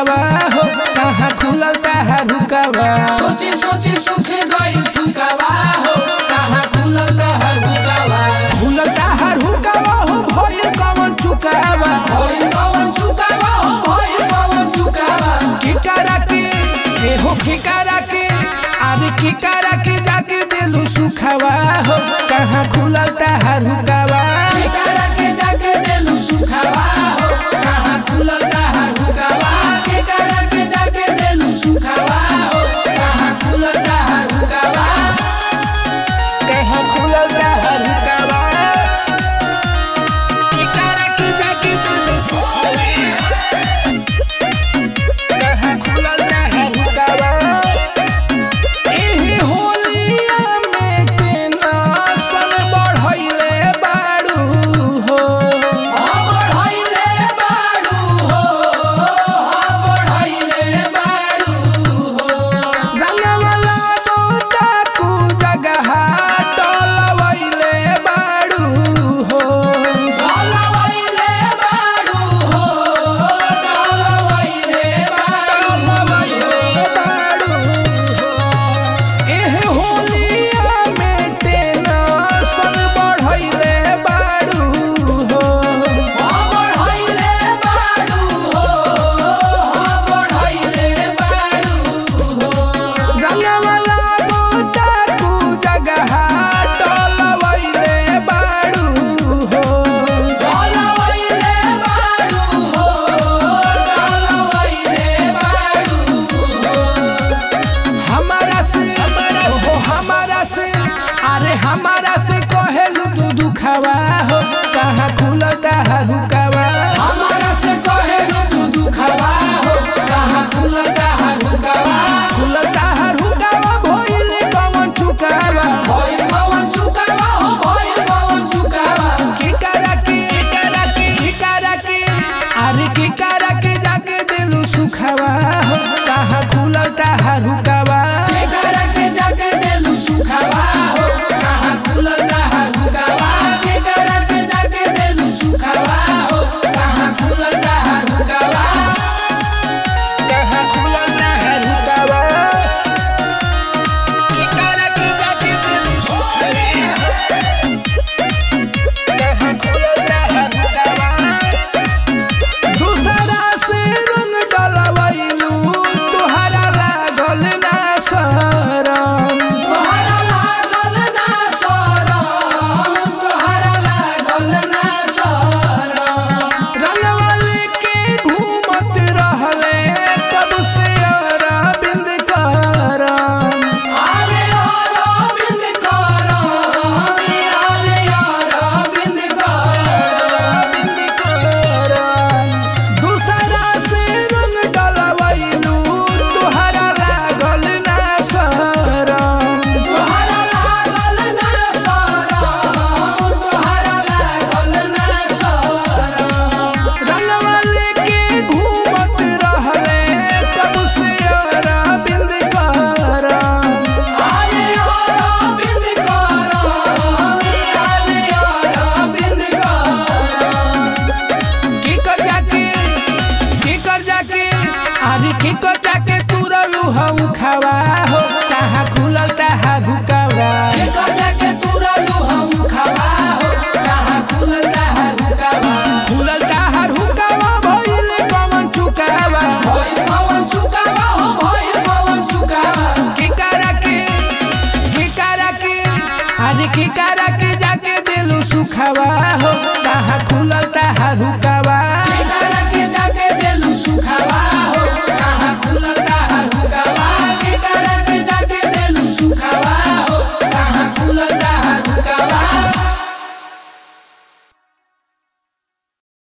दुखावा हो कहाँ खुलल ताहा रुकावा सोची सोची सुख गई थुकावा हो कहाँ खुलल तहर हुकावा खुलल ताहा रुकावा हो भइल कवन चुकावा भइल कवन चुकावा हो भइल कवन चुकावा किकारा के ए हो किकारा के अरे किकारा के जाके दिलु सुखावा हो कहाँ खुलल ताहा रुकावा केकरा के जाके देलू सुखावा हो कहाँ खुलल तहर हुकावा केकरा के जाके देलू सुखावा हो कहाँ खुलल तहर हुकावा कहाँ खुलल ताहा रुकावा किकारा के जाके दिलु सुखावा कहाँ खुलल ताहा रुकावा एही होलिया में टेंशन बढ़इले बाड़ू हो हम बढ़इले बाड़ू हो हम बढ़इले बाड़ू हो रंगवला दोता कु जगह टलवइले बाड़ू हो डलवइले बाड़ू हो डलवइले बाड़ू टलवइले बाड़ू हो एही होलिया में टेंशन बढ़इले बाड़ू हो हम बढ़इले बाड़ू हो हम बढ़इले बाड़ू हो रंगवला दोता कु जगह टलवइले बाड़ू हो डलवइले बाड़ू हो डलवइले बाड़ू हमारा से ओहो हमारा से अरे हमारा से कहेलू तू दुखावा हो कहाँ खुलता है रुका